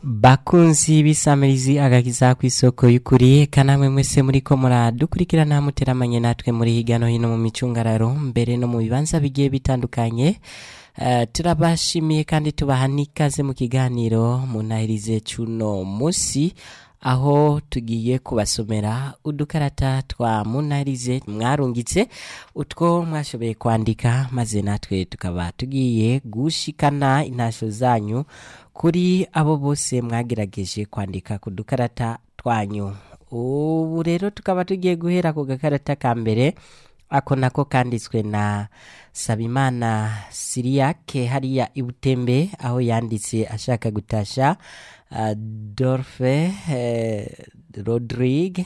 bakunzi b'isamirizi agakiza ku isoko y'ukuri kanamwe mwese muriko muradukurikirana muteramanye natwe muri hirya no hino mu micungararo mbere no mu bibanza bigiye bitandukanye Eh, turabashimiye kandi tubaha n'ikaze mu kiganiro munahirize cuno musi aho tugiye kubasomera udukarata twa munahirize mwarungitse utwo mwashoboye kwandika maze natwe tukaba tugiye gushikana intasho zanyu kuri abo bose mwagerageje kwandika ku dukarata twanyu ubu rero tukaba tugiye guhera ku gakarata ka mbere ako nako kanditswe na sabimana siriyake hariya ibutembe aho yanditse ashaka gutasha uh, dorfe eh, rodrigue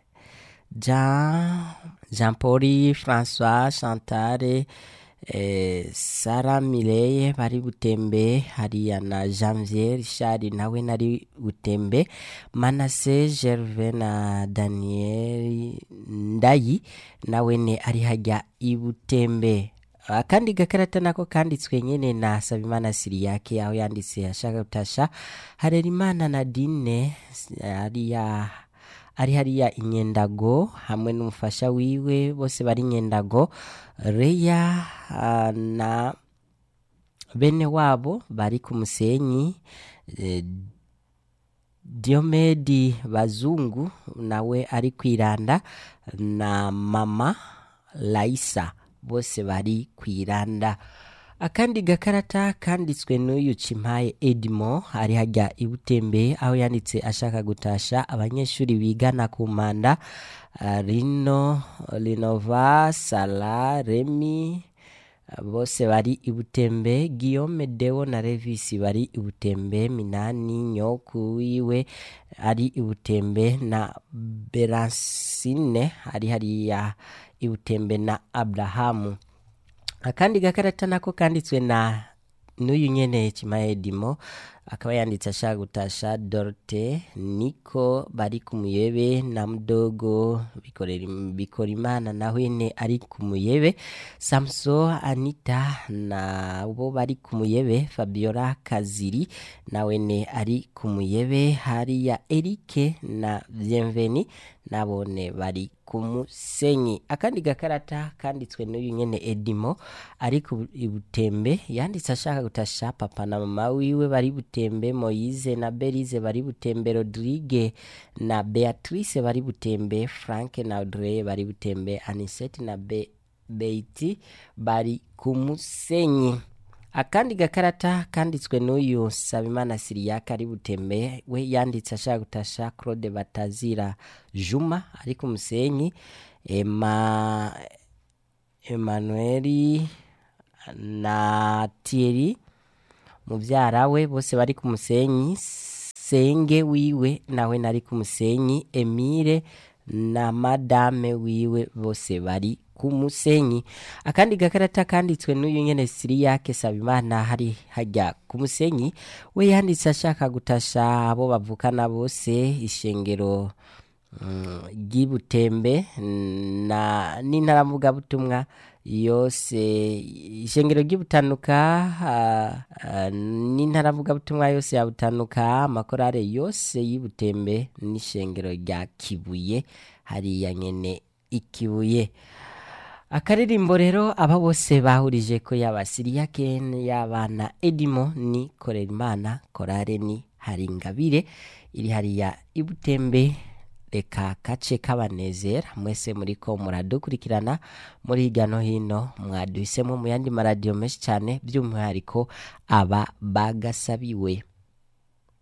jean jean paul francois chantale eh, sara mireye bari butembe hariya na janvier richard nawe nari butembe manase gerve na daniel ndayi nawe ne ari hajya ibutembe akandi gakarata nako kanditswe nyene na sabimana siriyake aho yanditse ashaka gutasha harerimana nadine hariya ari hariya inyendago hamwe n'umufasha wiwe bose bari inyendago reya ah, na bene wabo bari ku musenyi eh, diomedi bazungu nawe ari kwiranda na mama laisa bose bari kwiranda akandi gakarata kanditswe n'uyu cimpaye edimo ari hajya ibutembe aho yanditse ashaka gutasha abanyeshuri bigana ku manda ah, rino rinova sala remi bose bari ibutembe guillaume deo na revisi bari ibutembe minani nyoku wiwe ari ibutembe na beransine ari hariya ibutembe na abrahamu akandi gakarata nako kanditswe na n'uyu nyene cimaedimo akaba yanditse ashaka gutasha dorte niko bari ku muyebe na mudogo bikorera bikora imana na hwene ari ku muyebe samso anita na bo bari ku muyebe fabiola kaziri na wene ari ku muyebe hariya erike na bienveni nabone bari ku musenyi akandi gakarata kanditswe n'uyu nyene edimo ari ku ibutembe yanditse ashaka gutasha papa na mama wiwe bari butembe moyize na berize bari butembe rodrigue na beatrice bari butembe frank na audrey bari butembe anisete na Be beiti bari ku musenyi akandi gakarata kanditswe n'uyu sabimana siriyake ari butembe we yanditse ashaka gutasha claude batazira juma ari ku musenyi ema emanueli na tieri muvyara we bose bari ku musenyi senge wiwe nawe nari ku musenyi emile na madame wiwe bose bari ku musenyi akandi gakarata kanditswe n'uyu nyene siriyake sabimana hari hajya ku musenyi we yanditse ashaka gutasha abo bavukana bose ishengero mm, ry'ibutembe na n'intaravugabutumwa yose ishengero ry'ibutanuka uh, uh, n'intaravugabutumwa yose ya butanuka amakorale yose y'ibutembe n'ishengero rya kibuye hariya nyene ikibuye akaririmbo rero aba bose bahurije ko yaba siriyake y'abana edimo ni korera imana korare ni hari ingabire iri hariya ibutembe reka kace kabanezera mwese muriko muradukurikirana muri hirya no hino mwaduhisemo mu yandi maradiyo menshi cyane by'umwihariko aba bagasabiwe